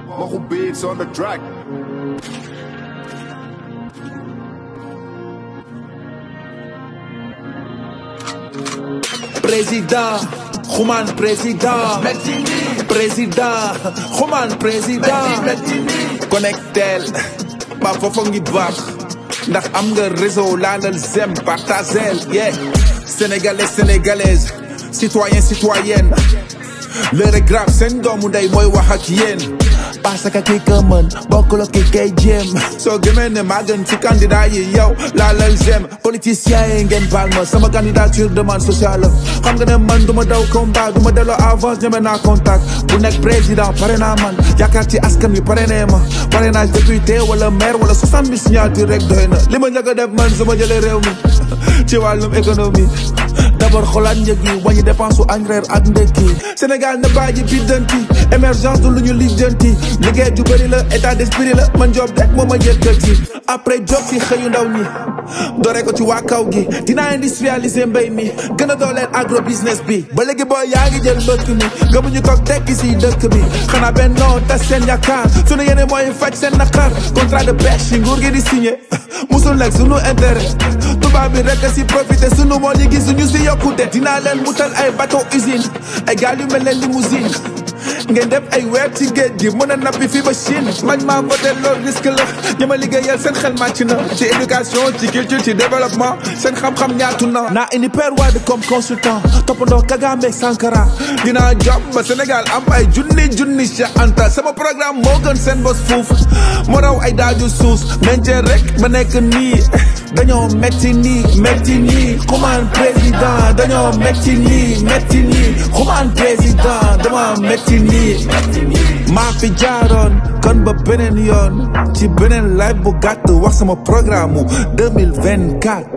Machu beats on the track. président xumaan président président xumaan président connectel ba foofa ngi baax ndax am nga réseau laalal zem partagel yeah sénégalais sénégalaise citoyen citoyenne l'heure est grave seen doomu ndey mooy wax ak yéen parce que kii ka mën bokkul ak kii kay jéem soo gëmee ne maa gën ci candidat yi yow laalal zem politicien yi ngeen baal ma sama candidature demande sociale xam nga ne man du ma daw combat du ma delloo avance ñeme naa contact bu nekk président pare naa man yaakaar ci askan wi pare nee ma parrainage député wala maire wala soixante mille signature rek doy na li ma njëkk a def man su ma jëlee réew mi ci wàllum économie d'abord xoolaat njëg yi wàññi dépense su añ reer ak ndekki Sénégal na bàyyi biddanti émergence du lu ñu lijjanti liggéey ju bëri la état d'esprit la man job rek moo ma yëkkati après job si xëyu ndaw ñi doore ko ci waa kaw gi dinaa industrialiser mbéy mi gën a dooleel agro business bi ba léegi booy yaa ngi jël mbëkk mi gëmuñu toog tekki si dëkk bi xanaa benn noo tas seen yaakaar sunu yéene mooy faj seen naqar contrat de pêche yi nguur gi di signé musul nekk sunu intérêt tubaab bi rek si profité sunu moo li gis suñu si yokkute dinaa leen mutal ay bateau usine ay gaal yu mel ne limousine ngeen def ay weer ci géej gi mën a nappi fii ba Chine man maa voté loolu risque la ñi ma liggéeyal seen xel màcc na ci éducation ci culture ci développement seen xam-xam ñaatu na naa indi Père Wade comme consultant toppandoo Kagame Sankara dinaa job ba Sénégal am ay junni junni Cheikh Anta sama programme moo gën seen bos fuuf moo raw ay daaju suus meñcee rek ba nekk nii dañoo metti nii metti nii xumaan président dañoo metti nii metti nii xumaan président dama metti nii maa fi jaaroon kon ba beneen yoon ci beneen live bu gàtt wax sama programme 2024